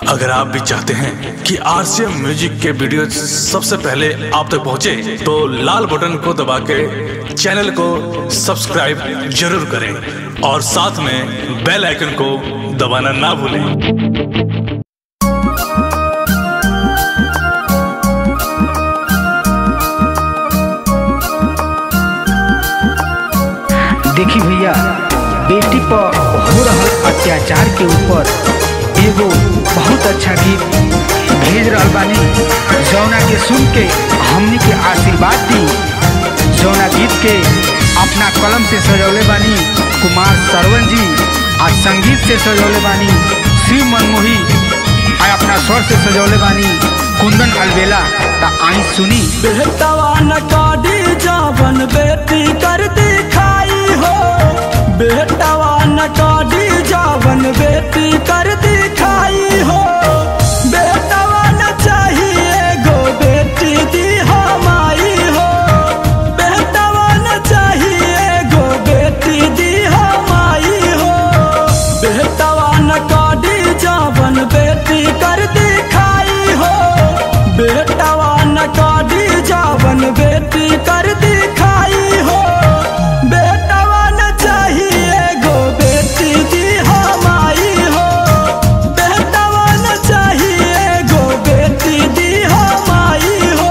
अगर आप भी चाहते हैं कि आरसीएम म्यूजिक के वीडियो सबसे पहले आप तक पहुंचे, तो लाल बटन को दबा के चैनल को सब्सक्राइब जरूर करें और साथ में बेल आइकन को दबाना ना भूलें देखी भैया बेटी पर हो रहल अत्याचार के ऊपर एगो बहुत अच्छा गीत भेज रहल बानी जौना के सुन के हमनी के आशीर्वाद दी जौना गीत के अपना कलम से सजौले बानी कुमार सरवन जी आ संगीत से सजौले बानी शिव मनमोही आ अपना स्वर से सजौले बानी कुंदन अलबेला ता आई सुनी बेहतवा न काटी जावन बेटी कर दिखाई हो बेहतवा न काटी जावन बेटी कर दिखाई हो बेहतवा न चाहिए गो बेटी दी हमाई हो बेहतवा न चाहिए गो बेटी दी हमाई हो बेहतवा न काटी जावन बेटी कर दिखाई हो बेटवा न काटी जावन बेटी कर दिखाई हो बेटवा न चाहिए गो बेटी दी हमाई हो बेटवा न चाहिए गो बेटी दी हमाई हो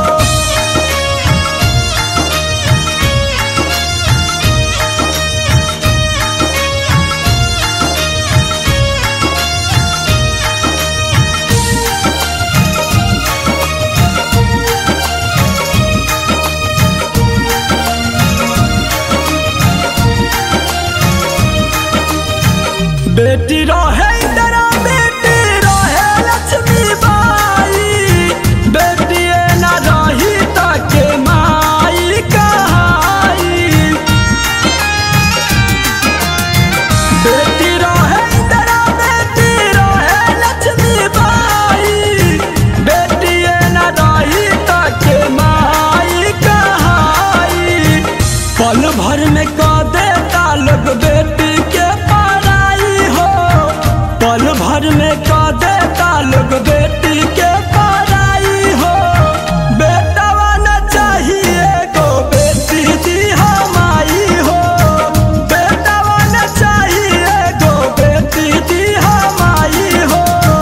बेटी रहे इंदिरा बेटी रहे लक्ष्मी बाई बेटी न रही तके माई कहाई बेटी रहे इंदिरा बेटी रहे लक्ष्मी बाई बेटी न रही तके माई कहाई पल भर में क देता लोग बेटी के पढ़ाई हो पल भर में क देता लोग बेटी के पढ़ाई हो बेटवा न चाहिए गो बेटी दी हमाई हो बेटवा न चाहिए गो बेटी दी हमाई हो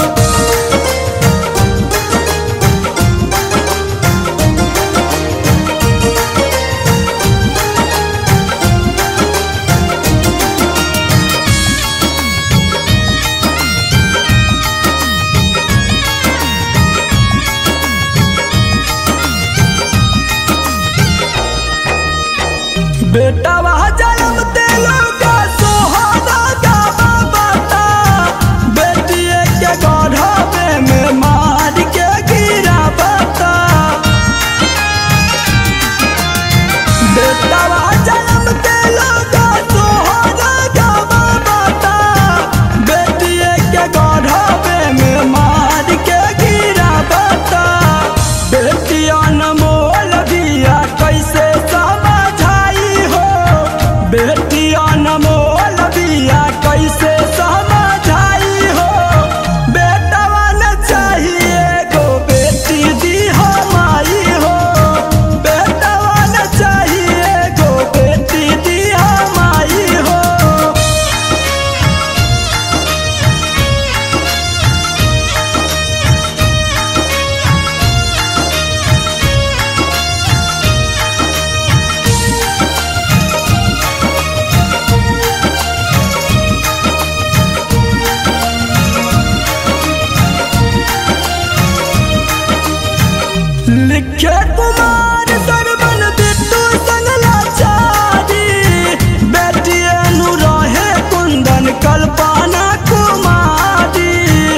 बेटा वह जन्म तेलो का सोहाना का बाबा बेटिए के गढ़वे में मार के गिरा बता बेटा वह जन्म तेलो का सोहाना का बाबा बेटिए के गढ़वे में मार के गिरा बता बेटिया न मोल दिया कैसे समझाई हो बेटिया न मोल दिया कैसे समझाई हो बेटवा न चाहिए गो बेटी दी हमाई हो बेटवा न चाहिए गो बेटी दी हमाई हो लिखे कुमार सरवन बिट्टू संगला चारी बेटिए नु रहे कुंदन कल्पना कुमारी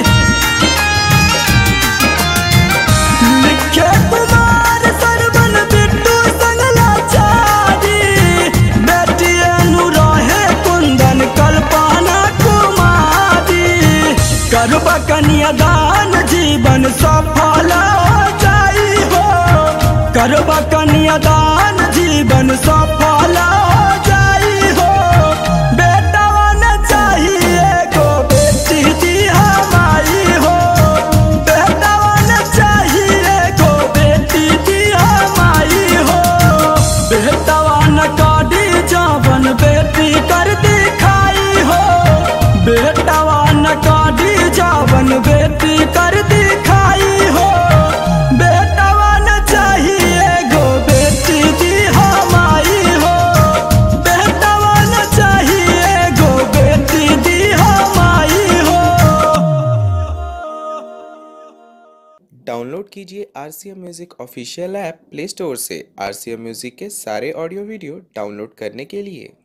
लिखे कुमार सरवन बिट्टू संगला चारी बेटिए नु रहे कुंदन कल्पना कुमारी करब कन्यादान जीवन सफल हो जाई हो करब कन्यादान जीवन सफल हो जाई हो बेटवा न चाहिए गो बेटी दी हमारी हो बेटी कर दिखाई हो बेटवा न चाहिए गो बेटी दी हमारी हो बेटवा न चाहिए गो बेटी दी हमारी हो डाउनलोड कीजिए R C M music official app play store से आर सी एम म्यूज़िक के सारे ऑडियो वीडियो डाउनलोड करने के लिए